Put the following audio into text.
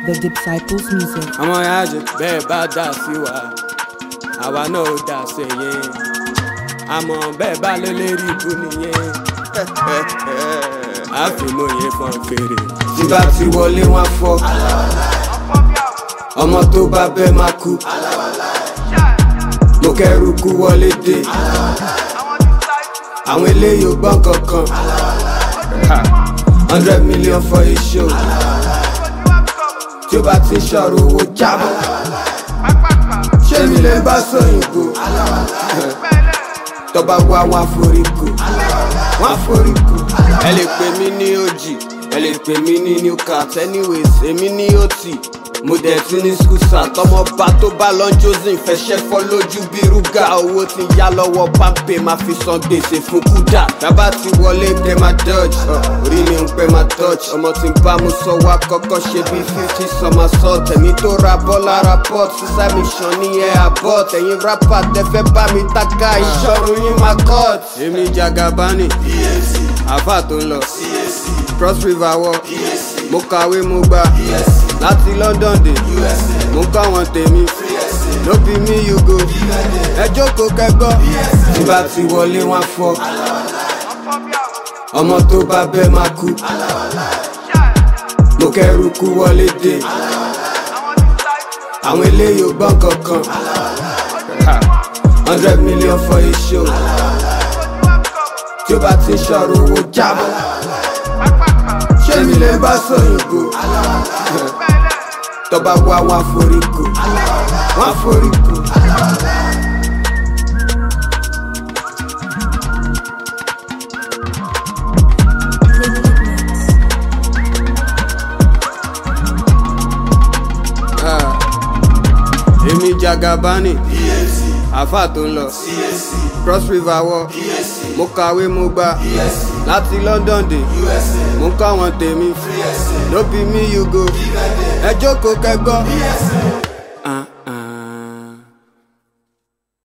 The Disciples Music. ọmọ yájẹ bẹ́ẹ̀ bá dà sí wa àwa náà ò dà sí yẹn àmọ́ bẹ́ẹ̀ bá lélẹ́rìí ibú nìyẹn àfìmọ̀ yẹn fọ́n fèrè. tí bá ti wọlé wọn fọ́ ọmọ tó bá bẹ́ẹ̀ máa kú mo kẹ́rù kú wọlé dé àwọn eléyìí ò gbọ́n kankan hundred million for a show tí ó bá ti ṣọ̀rọ̀ owó jábọ̀ ṣé mi lè bá sóyìnbó tọba wá wọn àforíkò wọn àforíkò. ẹ lè pè mí ní ojì ẹ lè pè mí ní new cat anyways èmi ní ot mo dẹ̀ ti ní skusa tọmọba tó bá lọ josin fẹsẹ̀ fọ́ lójú bí rúgà owó ti yá lọ́wọ́ pápẹ́ máa fi san gbèsè fún kúdà tábà ti wọlé pé máa dodge orí mi ń pẹ́ máa touch ọmọ tí ń bá mu sọ wá kọ́kọ́ ṣe bí fifty summer salt tẹ̀mí tó ra bọ́ lára pot sísá mi ṣan ní ẹ̀ àbọ̀ tẹ̀yìn rapper tẹ́fẹ́ bá mi taka ìṣọ́run yín máa cut. èmi jagabani àfà tó ń lọ cross river wọ mo kàwé mo gbà láti london dé mo ń kọ́ wọn tèmi ló bí mi you go ẹ jókòó kẹgbọ́ tí bá ti wọlé wọn fọ́ ọmọ tó bá bẹ́ẹ̀ máa kú mo kẹ́rù kú wọlé dé àwọn eléyìí ò gbọ́n kankan hundred million for a show tí ó bá ti ṣọ̀rọ̀ owó jábọ̀ ṣé mi lè bá sóyìnbó tọba wá wọn àforíkò wọn àforíkò. Ah, èmi jagabani àfà tó ń lọ cross river wọ mo kàwé mo gbà láti london dé mo ń kọ́ àwọn tèmi ló bí mi you go ẹ jókòó kẹgbọ́. Ah, ah.